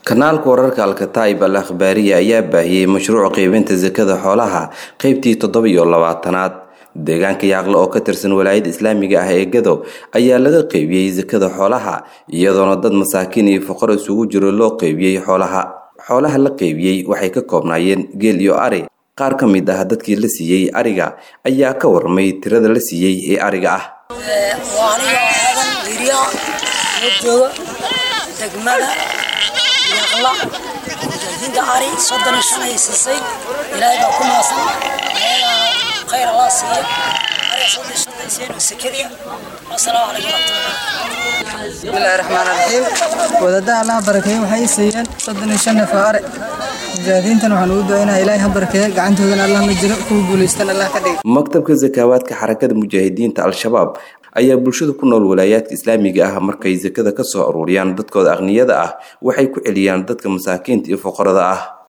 kanaalka wararka alkataib al akhbaariya ayaa baahiyey mashruuc qaybinta sakada xoolaha qaybtii toddoba iyo labaatanaad deegaanka yaaqle oo ka tirsan walaayada islaamiga ah ee gadow ayaa laga qaybiyey sakada xoolaha iyadoona dad masaakiin iyo fuqar isugu jiro loo qaybiyey xoolaha xoolaha la qaybiyey waxay ka koobnaayeen geel iyo ari qaar ka mid ah dadkii la siiyey ariga ayaa ka warmay tirada la siiyey ee ariga ah waa aniga aadan wiriya la jooga degmada yaaqla mujaahidiinta ari soddon iyo shan ay siisay ilaahay baa ku maasan ayagaa khayr allah siiya ariga soddon iyo shanta iseen sekadiya wasalaamu calaykum waraxmatullahi bismillaahi raxmaan raxiim wadadaha allaha barakeeye waxay siiyeen soddon iyo shan neef oo ari mujaahidiintan waxaan ugu ducaynaa ilaahay ha barakeeye gacantoodana allah ma jiro kuwa guulaystan allah ka dhigay maktabka sakaawaadka xarakada mujaahidiinta al-shabaab ayaa bulshada ku nool walaayaadka islaamiga ah markay sakada ka soo aruuriyaan dadkooda aqniyada ah waxay ku celiyaan dadka masaakiinta iyo fuqarada ah